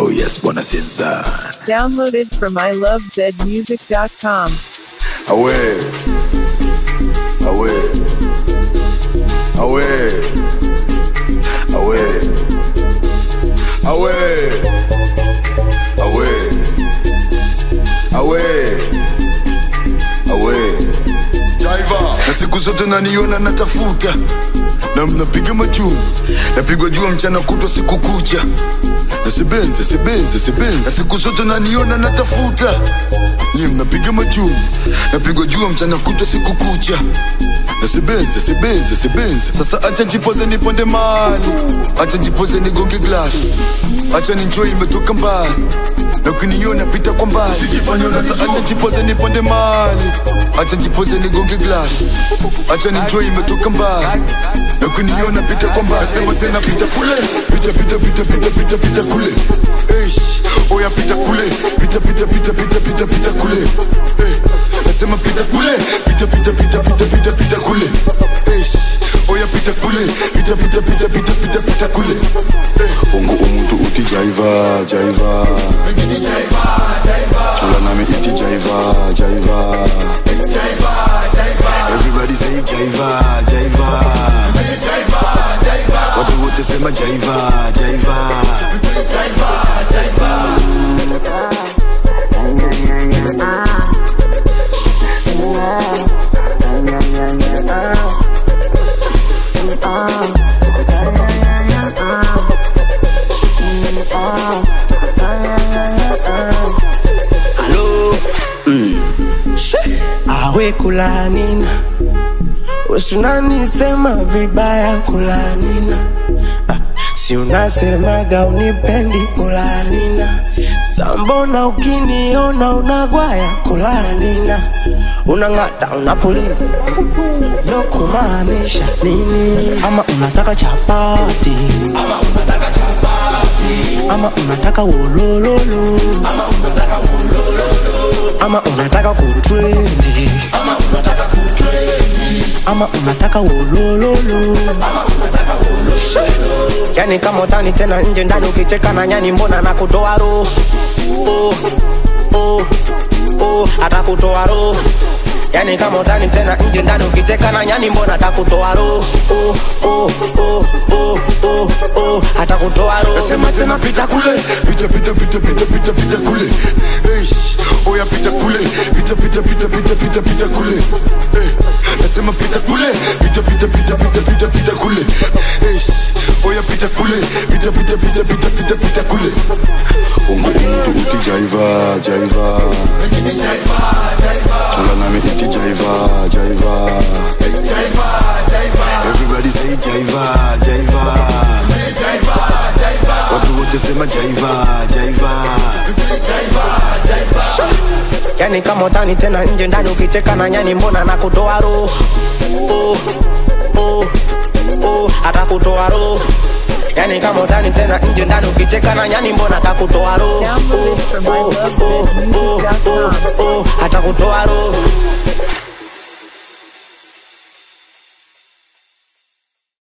Oh yes, bwana Sinza. Downloaded from ilovezmusic.com. Awe. Awe. Awe. Awe. Awe. Awe. Awe. Awe. Driver. Na siku zote naniona natafuta na mnapiga majuu napigwa jua mchana kutwa siku kucha nasibenze sibenze sibenze na siku zote naniona natafuta nyi mnapiga majuu napigwa jua mchana kutwa siku kucha nasibenze sibenze sibenze sasa acha njipoze niponde mali acha njipoze nigonge glass acha ninjoi imetoka mbali na ukiniona pita kwa mbali sasa acha njipoze niponde mali acha njipoze nigonge glass acha ninjoi imetoka mbali na ukiniona pita kwa mbali sema tena pita kule pita pita pita pita pita pita kule Eish, oya pita kule pita pita pita pita pita pita kule Eh, nasema pita kule pita pita pita pita pita pita kule Eish, oya pita kule pita pita pita pita pita pita kule Eh, ungu umuntu uti jaiva jaiva tula nami iti jaiva jaiva everybody say jaiva jaiva watu wote sema jaiva jaiva Halo awe kulanina usunanisema vibaya kulanina Ah, si unasemaga unipendi kulanina sambona ukiniona unagwaya kulanina unang'ata unapuliza no kumaanisha nini ama unataka chapati ama unataka wolololo ama unataka kutrendi ama unataka wolololo yani kama utani tena nje ndani ukicheka na nyani mbona nakutoa roho oh, oh, oh, atakutoa roho yani kama utani tena nje ndani ukicheka na nyani mbona atakutoa roho oh, oh, oh, oh, oh, oh, atakutoa roho Nasema tena pita kule pita pita pita pita pita pita kule Eish, oya pita kule pita pita pita pita pita pita kule Eh, nasema pita kule pita pita pita pita pita pita kule Eish, oya pita kule pita pita pita pita pita pita kule ungu umuntu uti jaiva jaiva tula nami iti jaiva jaiva everybody say jaiva jaiva watu wote sema jaiva jaiva yani kama utani tena nje ndani ukicheka na nyani mbona nakutoa roho oh, oh, oh, atakutoa roho yani kama utani tena nje ndani ukicheka na nyani mbona atakutoa roho Downloaded from oh, oh, oh, oh, ilovezmusic.com. oh, atakutoa roho